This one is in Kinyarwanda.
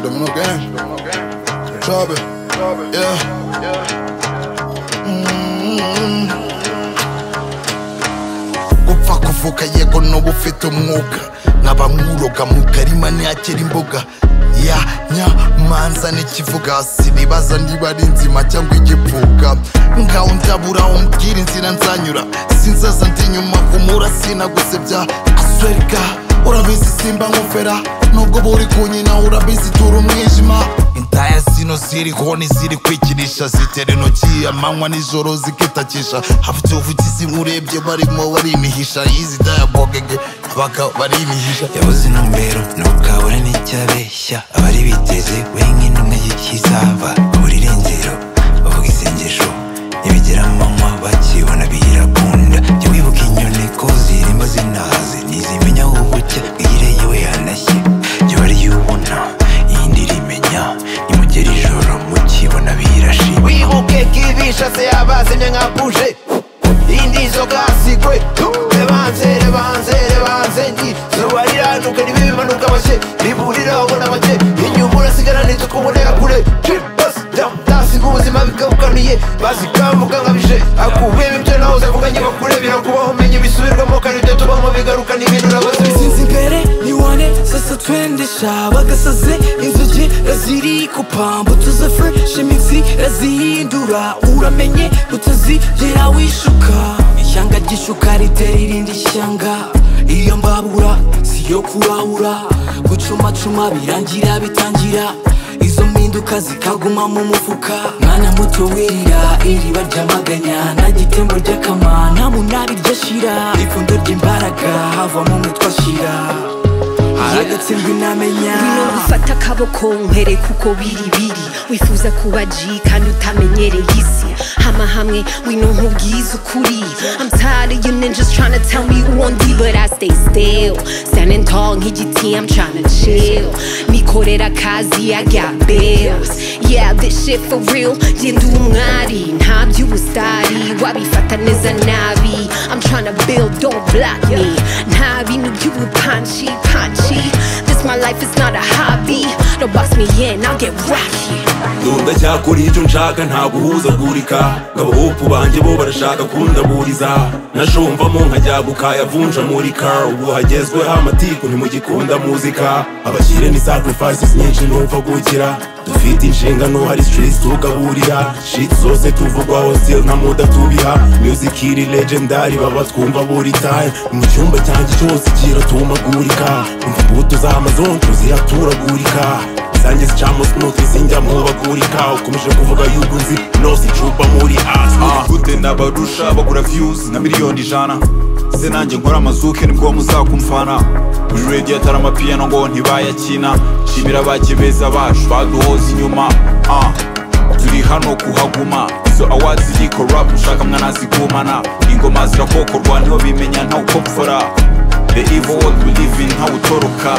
Domino Gang. Trouble. Yeah. Mm. gupfa kuvuka yego n'ubu ufite umwuka nkaba nkuroga mu karima ntiyakira imboga ya nyamanza n'ikivuga sinibaza niba ari inzima cyangwa igipfuka ngaho ndabura umbwira inzira nzanyura sinzaza ndi inyuma humura sinagusebya aswerika urabizi simba nkufera nubwo uba uri kunyina urabizi tura umwijima intaya zino ziriho n'iziri kwikinisha zitera intoki amanywa n'ijoro zikitakisha abatuvugizi urebye barimo barimihisha izi dayabogege abagabo barimihisha yabuze intumbero ntukabura n'icyabeshya abari biteze we nk'intumwe y'ikizaba babura irengero bavuga isengesho ntibigera mu manywa bakibona birakunda jya wibuka inyoni ko zirimba zinahaze ntizimenya aho bucya bwire yewe yanashye jya bari yubona iyindi irimenya nimugera ijoro mukibona birashima wibuke kibishase yabazimye nka buje indi nzoga yasigwe rebanze rebanze rebanze ndi zuba riranuka ntibibimanuka bake riburira abona bake inyuma urasigara nitwe kubonera kure tasiga ubuzima bikabukamiye bazikambuka nkabije akubiyemo ibyo nahoze avuganye bakure birakubaho umenye bisubirwamo kandi ibyo tubamo bigarukana ibintu nabaze sinzi imbere niwane sasa twende sha bagasaze inzuki raziri kupamba utuze fresh imitsi razihindura uramenye utazigera wishuka ishyanga ry'ishuka ritera irindi shyanga iyo mbabura siyo kurabura gucumacuma birangira bitangira izo mpinduka zikaguma mu mufuka mwana muto wirira iriba ryamaganya nta gitembo ry'akama nta munabi ryashira ipfundo ry'imbaraga havamo umutwe ashira hari agatsindwi namenya ngwino ngufate akaboko nkwereke kuko biri biri wifuza kuba G kandi utamenyereye isi hama hamwe wino nkubwize ukuri I'm tired of you ninjas trying to tell me who undi but I stay still standing tall nk'igiti I'm trying to chill nikorera akazi I got bills yeah this shit for real njye ndi umwari nta by'ubustari wabifata neza nabi I'm trying to build don't block me nta bintu by'ubupanshi panshi this my life is not a hobby don't box me in I'll get rocky ndunda cyakora icyo nshaka nta guhuzagurika ngabahopu banjye bo barashaka kundaburiza nashomvamo nkajyaguka yavunja muri car ubu hagezweho amatiku ntimugikunda muzika abashyire ni sacrifices nyinshi ntupfagukira dufite inshingano hari streets tugaburira shit zose tuvugwaho still nta muda tubiha music iri legendary baba twumva buri time mu cyumba cyanjye cyose kiratumagurika umva imbuto z'amazonjo ziraturagurika zanjye zicamo sinuti zinjya mubagurika ukomeje kuvuga yuko nzi nose icupa muri asi gute ndabarusha bagura views na miliyoni ijana se nanjye nkora amazuke nibwo muzakumfana muri radio atari amapiyano ngo ntibayakina nshimira bakibeza bacu baduhoza inyuma ah. turi hano kuhaguma izo awards ziri corrupt ushaka mwanazigumana ingoma zirakokorwa niho bimenya nta uko mfora the evil world we live in nta utoroka